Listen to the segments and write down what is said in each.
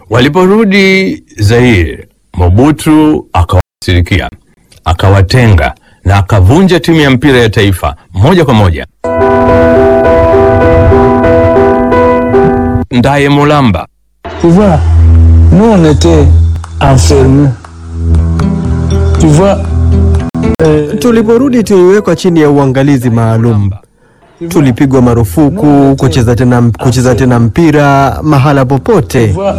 Waliporudi Zaire, Mobutu akawasirikia, akawatenga na akavunja timu ya mpira ya taifa moja kwa moja. Ndaye Mulamba Tu vois, nous on était enfermés. Tu vois, Tuliporudi tuliwekwa chini ya uangalizi maalum. Tulipigwa marufuku kucheza tena, kucheza tena mpira mahala tu popote. vois,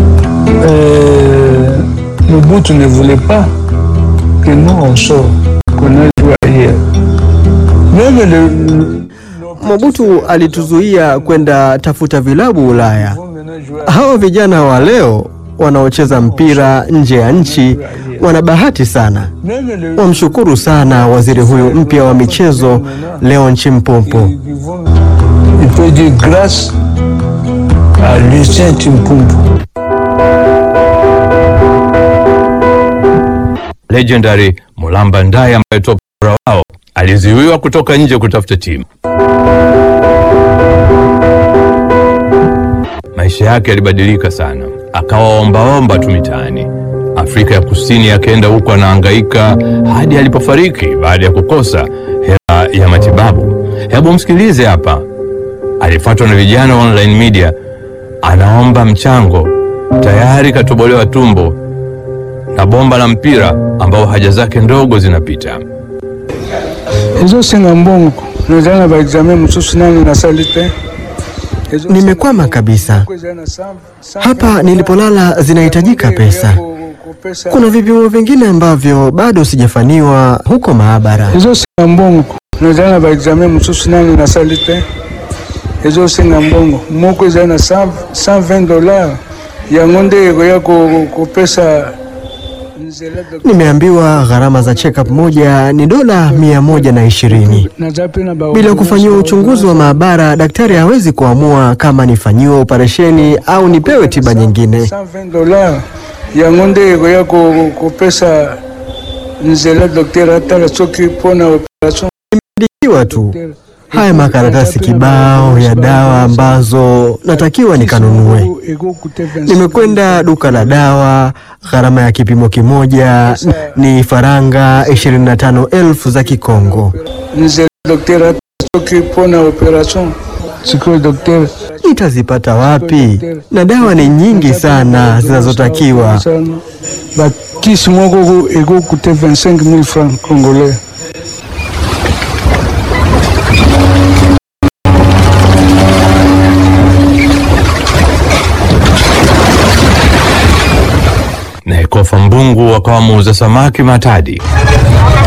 euh, Mobutu ne voulait pas que nous on sorte, qu'on aille jouer ailleurs. Même le, le- Mobutu alituzuia kwenda tafuta vilabu Ulaya. vont maintenant jouer Hawa vijana wa leo wanaocheza mpira nje ya nchi wana bahati sana. Même le, Wamshukuru sana waziri huyu mpya wa michezo Leon Chimpumpu. ils vont- il peut dire grâce à Lucien Timpumpu. legendary Mulamba Ndaye ambaye top scorer wao alizuiwa kutoka nje kutafuta timu. Maisha yake yalibadilika sana, akawa ombaomba tu mitaani. Afrika ya Kusini akaenda huko anahangaika hadi alipofariki baada ya kukosa hela ya matibabu. Hebu msikilize hapa, alifuatwa na vijana wa online media, anaomba mchango, tayari katobolewa tumbo na bomba la mpira ambao haja zake ndogo zinapita. ezosenga mbongo nazala na baexamen mosusu nani nasali te Ezosenga Nimekwama kabisa. mbongo, eza na cent- cent Hapa vingt nilipolala zinahitajika dollars ya pesa. ku- kupesa. Kuna vipimo vingine ambavyo bado sijafanyiwa huko maabara. ezosenga mbongo nazala na baexamen mosusu nani nasali te ezosenga mbongo moko eza na 100 120 dollars yango nde ekoya ko- kopesa nzela doc- Nimeambiwa gharama za check-up moja ni dola mia moja na ishirini. naza pe na ba- Bila kufanyiwa uchunguzi wa maabara, daktari hawezi kuamua kama nifanyiwe operesheni au nipewe tiba nyingine. 120 dollars yango nde ekoya ko- kopesa nzela dokter atala soki mpona operation Ikiwa tu haya makaratasi kibao ya dawa ambazo natakiwa nikanunue. Nimekwenda duka la dawa, gharama ya kipimo kimoja ni faranga 25,000 za Kikongo. nzela dokter atala soki mpona operation sikoyo dokter Nitazipata wapi? Na dawa ni nyingi sana zinazotakiwa. bakisi moko ekokute 25 000 francs congolais Na Ekofa Mbungu akawa muuza samaki Matadi.